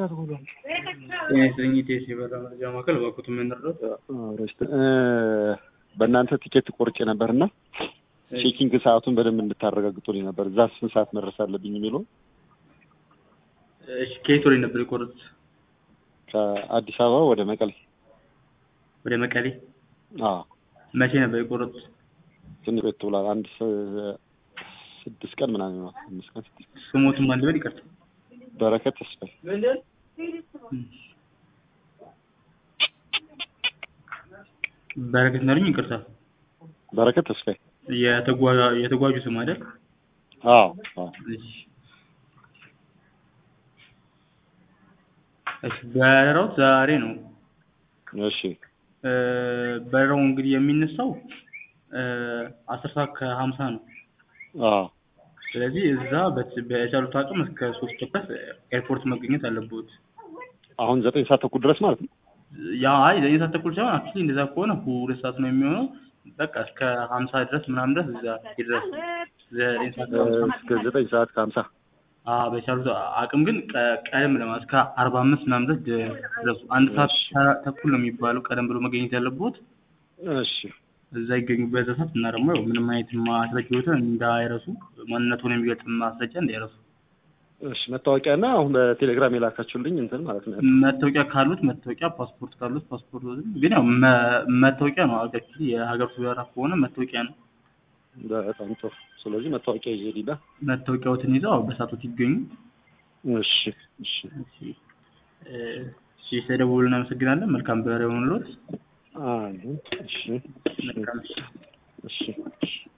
ሰዓት ሆኗል። ጤና ይስጥልኝ ኢቴስ የበራ መረጃ ማዕከል እባክዎት የምንረዳው በእናንተ ቲኬት ቆርጬ ነበርና ቼኪንግ ሰዓቱን በደንብ እንድታረጋግጡልኝ ነበር። እዛ ስንት ሰዓት መድረስ አለብኝ የሚለው እሺ ከየት ወደ ነበር የቆረጡት? ከአዲስ አበባ ወደ መቀሌ። ወደ መቀሌ አዎ መቼ ነበር የቆረጡት? ትንሽ ቆየት ብሏል። አንድ ስ- ስድስት ቀን ምናምን ነው። አምስት ቀን ስድስት ቀን። ስሞቱን ማን ልበል? ይቅርታ በረከት ተስፋዬ በረከት ነርኝ። ይቅርታ በረከት ተስፋዬ። የተጓ- የተጓዡ ስም አይደል? አዎ አዎ እሺ እሺ በረራው ዛሬ ነው። እሺ እ፣ በረራው እንግዲህ የሚነሳው እ፣ አስር ሰዓት ከሀምሳ ነው። አዎ ስለዚህ እዛ በት- በቻሉት አቅም እስከ ሶስት ድረስ ኤርፖርት መገኘት አለበት። አሁን ዘጠኝ ሰዓት ተኩል ድረስ ማለት ነው። ያ አይ ዘጠኝ ሰዓት ተኩል ሳይሆን አክቹዋሊ እንደዛ ከሆነ ሁለት ሰዓት ነው የሚሆነው። በቃ እስከ ሀምሳ ድረስ ምናምን ድረስ እዛ ይድረስ። ዘጠኝ ሰዓት ከሀምሳ እስከ ዘጠኝ ሰዓት ከሀምሳ አዎ በቻሉት አቅም ግን ቀ- ቀደም ለማለት እስከ አርባ አምስት ምናምን ድረስ ደ- ድረሱ። አንድ ሰዓት ተ- ተኩል ነው የሚባለው ቀደም ብሎ መገኘት ያለበት እሺ እዛ ይገኙ በዛ ሰዓት እና ደግሞ ያው ምንም አይነት ማስረጃዎትን እንዳይረሱ ማንነቱን የሚገልጽ ማስረጃ እንዳይረሱ። እሺ መታወቂያ እና አሁን በቴሌግራም የላካችሁልኝ እንትን ማለት ነው። መታወቂያ ካሉት መታወቂያ፣ ፓስፖርት ካሉት ፓስፖርት። ግን ያው መ- መታወቂያ ነው አገር የሀገር ውስጥ በረራ ከሆነ መታወቂያ ነው። በጣም ጥሩ። ስለዚህ መታወቂያ ይዤ ሊዳ መታወቂያዎትን ይዘው አዎ በሰዓቶት ይገኙ። እሺ እሺ እሺ እ፣ እሺ ስለደወሉ እናመሰግናለን። መልካም በረራ ይሁንልዎት። አይ እሺ መልካም እሺ። እሺ እሺ